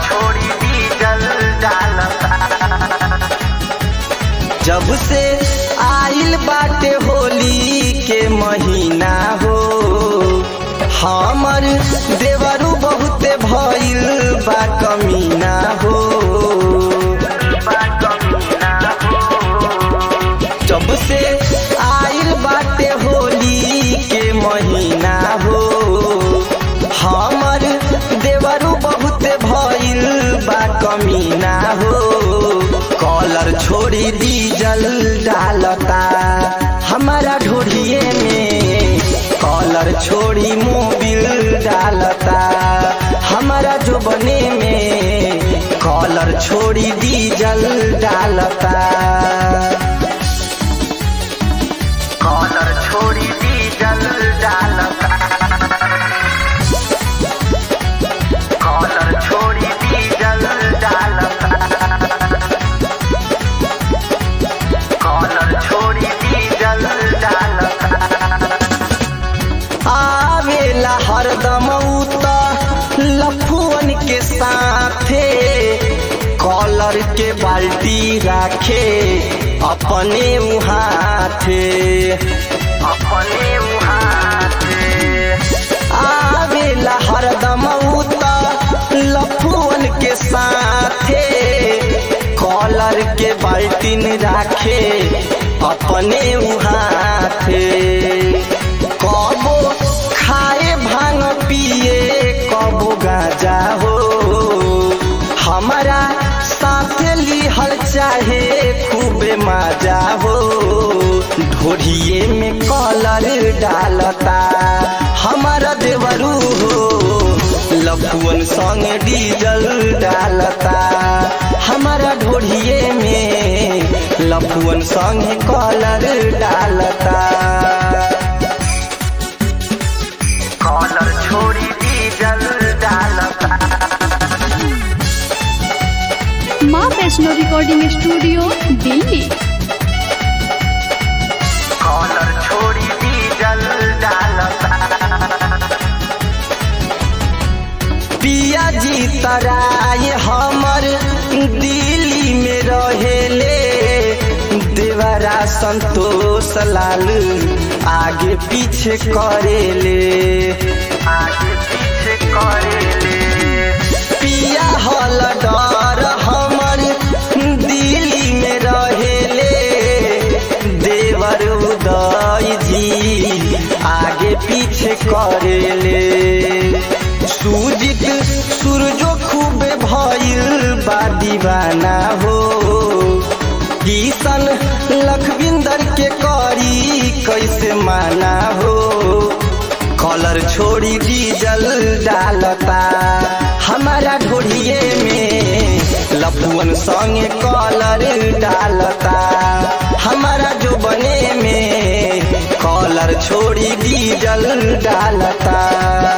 छोड़ी डीजल डालता जब से आइल बाटे होली के महीना हो हमर देवरू बहुते भइल बा कमीना हो जब से आइल बाटे होली के महीना हो हमर देवरू बहुते भइल बा कमीना हो कॉलर छोड़ी डीजल डालता हमारा ढोढ़िए में कॉलर छोड़ी मोबिल डालता हमारा जो बने में कॉलर छोड़ी डीजल डालता कॉलर छोड़ी डीजल डालता कॉलर छोड़ी डीजल डालता कॉलर छोड़ी डीजल डालता आवेला हरदम उत लफुअन के साथे कॉलर के बाल्टी राखे अपने उहाथे अपने उहाथे आवेला हरदम उत लफुअन के साथे कॉलर के बाल्टीन राखे अपने उहाथे कबो खाए भांग पिए कबो गाजा हो हमारा साथ लिहल चाहे खूबे मजा हो ढोढ़िए में कॉलर डालता हमारा देवरू हो लफुअन संग डीजल डालता हमारा ढोढ़िए में लफुअन संग कॉलर डालता कॉलर छोड़ी डीजल डालता माँ Vaishno recording studio Delhi collar छोड़ी डीजल डालता पिया जी तराय हमर दिल्ली में रहेले देवरा संतोष लाल आगे पीछे करेले आगे पीछे करेले पिया हल डर हमर दिल्ली में रहेले देवर उदय जी आगे पीछे करेले सूजित सूरजो खूबे भइल बा दीवाना हो किशन लखविंदर के करी कैसे माना हो कॉलर छोड़ी डीजल डालता हमारा ढोढ़िए में लपुअन संगे कॉलर डालता हमारा जो बने में कॉलर छोड़ी डीजल डालता